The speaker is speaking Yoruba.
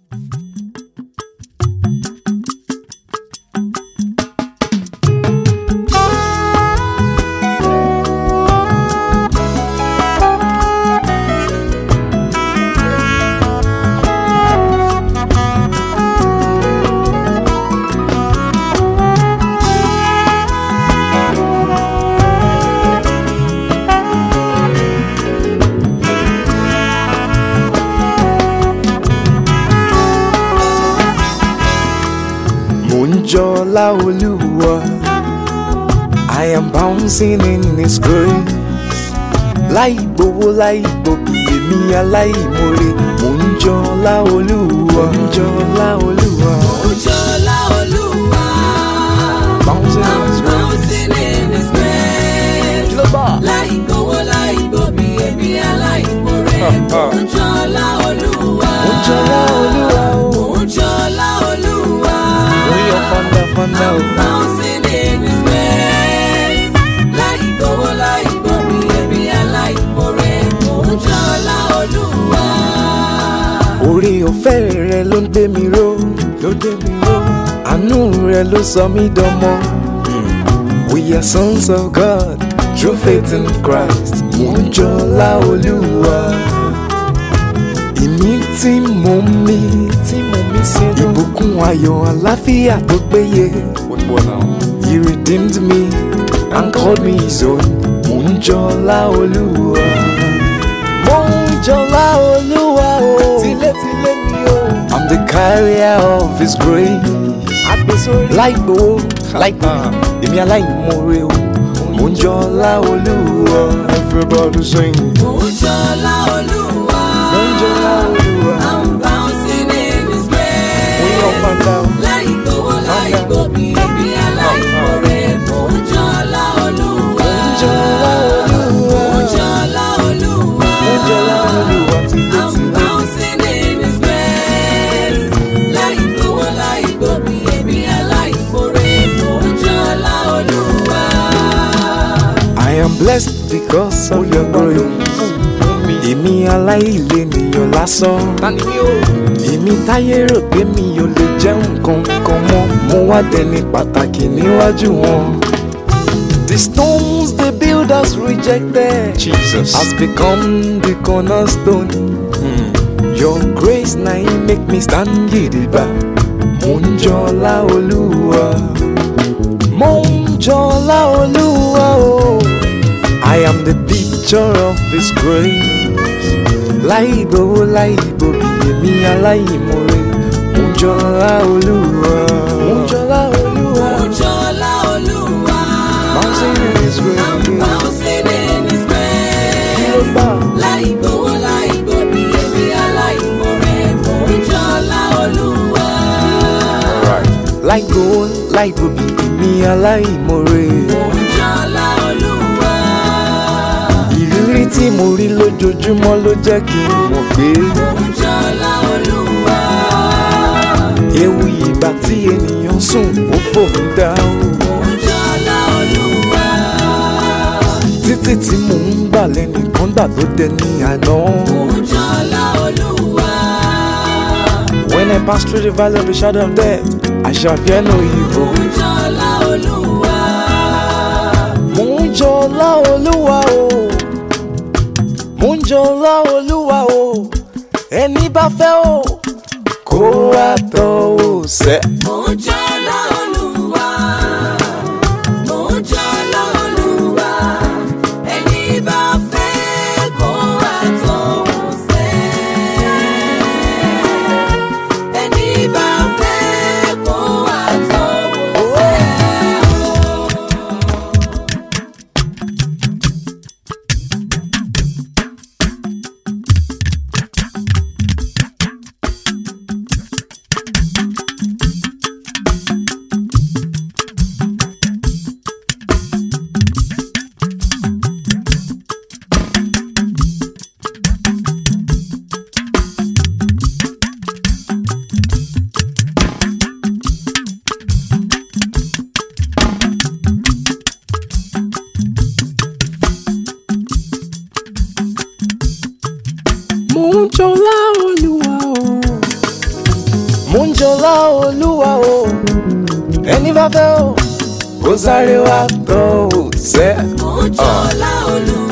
Mo ń jọlá Olúwa. I am bouncing in His grace. Láì gbowó láì gbòbí èmi aláìmoore. Mo ń jọlá Olúwa. Mo ń jọlá Olúwa. Ojọ́lá Olúwa. Bouncing in His grace. Bouncing in His grace. Kí ló bá? Láì gbowó láì gbòbí èmi aláìmoore. Ojọ́lá Olúwa. Mo ń jọlá Olúwa o. Ojọ́lá Olúwa. Mo yọ fanda fanda o. Bouncing in His grace. Láì gbowó láì gbòbí èmi aláìmoore. Ojọ́lá Olúwa. Orí ọ̀fẹ́ rẹ ló ń gbé mi ró. Ló gbé mi ró. Àánú rẹ ló sọ mí dọmọ. We are sons of God through faith in Christ. Mo ń jọlá Olúwa. Ìmí tí mo mí tí mo mí sínú. Ìbùkún ayọ̀ àláfíà tó péye. He redeemed me and called me his own. Mo ń jọlá Olúwa. Mo ń jọlá Olúwa o. Tilétilé mi o. I'm the carrier of his grace. Agbésórí. Láì gbowó, láì gbowó, èmi aláìmoore o. Mo ń jọlá Olúwa. Everybody sing. Ojọ́lá Olúwa. Mo ń jọlá Olúwa. I'm bouncing in His Mo yọ grace. fanda o. láì gbowó láì gbòbí ẹbí aláìmoore mò ń jọlá olúwa. Mo ń jọlá Olúwa. mò ń jọlá olúwa. Mo ń jọlá Olúwa I'm tilétilé. bouncing in his grace. láì gbowó láì gbòbí ẹbí aláìmoore mò ń jọlá olúwa. I am blessed because of your grace. Èmi aláìlénìyàn lásán. Èmi táyé rò pé mi ò lè jẹ́ nǹkan kan mọ́. Mo wá dẹni pàtàkì níwájú wọn. The stones the builders rejected Jesus. has become the cornerstone. Your grace na im make me stand gidigba. Mo ń jọlá Olúwa. Mo ń jọlá Olúwa o. I am the picture of His grace. Láì gbowó láì gbòbí èmi aláìmoore. Mo ń jọlá Olúwa. Mo ń jọlá Olúwa. mò ń jọlá olúwa. Bouncing in His I'm grace. bouncing in his Kí ló grace. bá? láì gbowó láì gbòbí ẹbí aláìmoore mò ń jọlá olúwa. Láì gbowó láì gbòbí èmi aláìmoore. mò ń jọlá olúwa. Ìrírí tí mo rí lójoojúmọ́ ló jẹ́ kí n mọ̀ pé mò ń jọlá olúwa. ewu ìgbà tí ènìyàn sùn ó fòun dá o. mò ń jọlá olúwa. Títí tí mò ń gbà lẹ́nìkan gbà tó dẹni àná. mò ń jọlá olúwa. When I pass through the valley of the shadow of death, I shall fear no mò evil. ń jọlá olúwa. Mo ń jọlá Olúwa o. Mo ń jọlá Olúwa o. Ẹni bá fẹ́ o. Kó wá tọ́ ò sẹ́. mò ń jọlá olúwa. mò ń jọlá olúwa. ẹni bá fẹ́ kó wá tọ̀hún sẹ́. ẹni bá fẹ́ kó wá tọ̀hún sẹ́. ẹni bá fẹ́ o kó sáré wá tọ́ ò sẹ́. Mo ń jọlá olú.